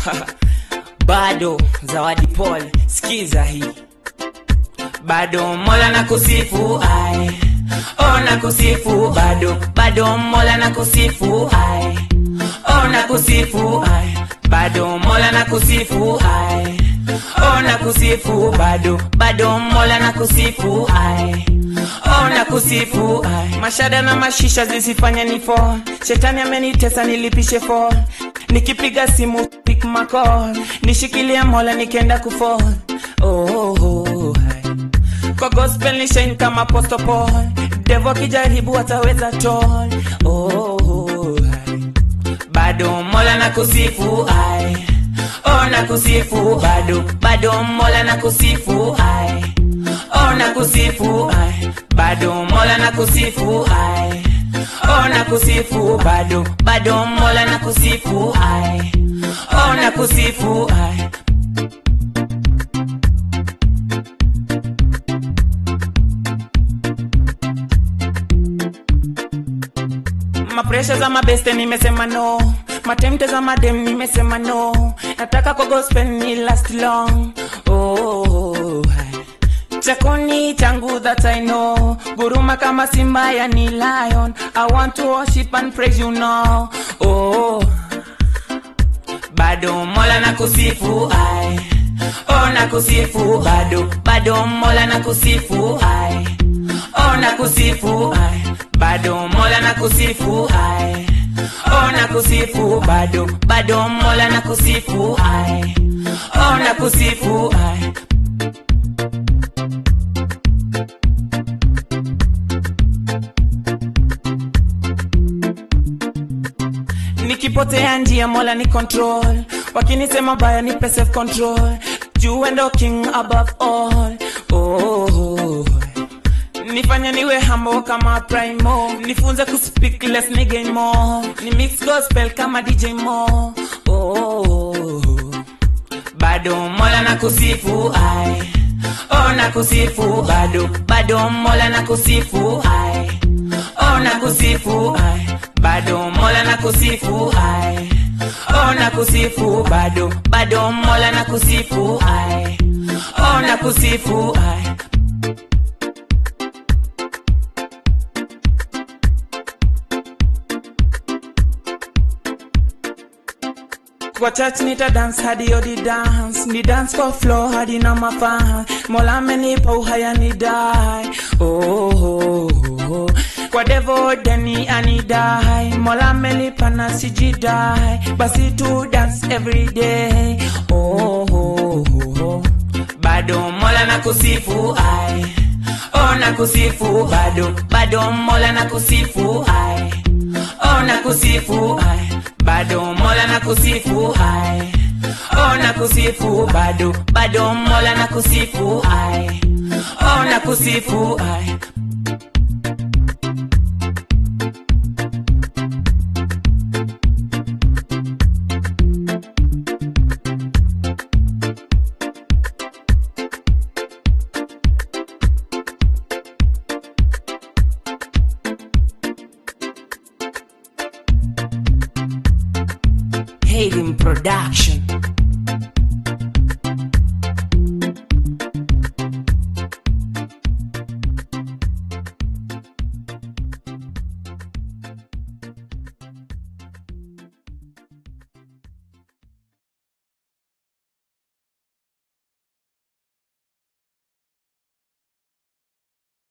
bado zawadi pole skiza hii bado mola na kusifu ai oh na kusifu bado bado mola na kusifu ai oh na kusifu ai bado mola na kusifu ai oh na kusifu bado bado mola na kusifu ai oh na kusifu ai mashada na mashisha zisifanye ni fall shetani amenitesa nilipishe fall nikipiga simu pick my call nishikilia mola nikenda kufall oh, oh, oh, ai. kwa gospel ni shine kama apostle Paul devo kijaribu ataweza tol oh, oh, ai. bado mola na kusifu ai oh na kusifu bado bado mola na kusifu ai oh na kusifu ai bado mola na kusifu ai oh na kusifu bado bado mola na kusifu ai oh na kusifu ai mapresha za mabeste nimesema no matemte za madem nimesema no nataka kwa gospel ni last long oh, hai. chakoni changu that i know guruma kama simba ya ni lion i want to worship and praise you now oh bado mola na kusifu ai oh na kusifu bado bado mola na kusifu ai oh na kusifu ai bado mola na kusifu ai oh na kusifu bado bado mola na kusifu ai oh na kusifu ai nikipotea njia mola ni control wakinisema baya nipe self control juu endo king above all oh, nifanye niwe hambo kama primo nifunze kuspeak less ni gain more ni mix gospel kama dj mo oh, bado mola na kusifu ai oh na kusifu bado bado mola na kusifu ai oh na kusifu ai bado mola na kusifu ai oh na kusifu bado bado mola na kusifu ai oh na kusifu ai kwa church nita dance hadi odi dance ni dance kwa floor hadi na mafan mola amenipa uhaya ni die oh, oh, oh. kwa devo deni anidai mola amenipa na sijidai basi tu dance every day oh, oh, oh. bado mola na kusifu ai oh na kusifu bado bado mola na kusifu ai oh na kusifu ai bado mola na kusifu ai oh na kusifu bado bado mola na kusifu ai oh na kusifu ai Hayden Production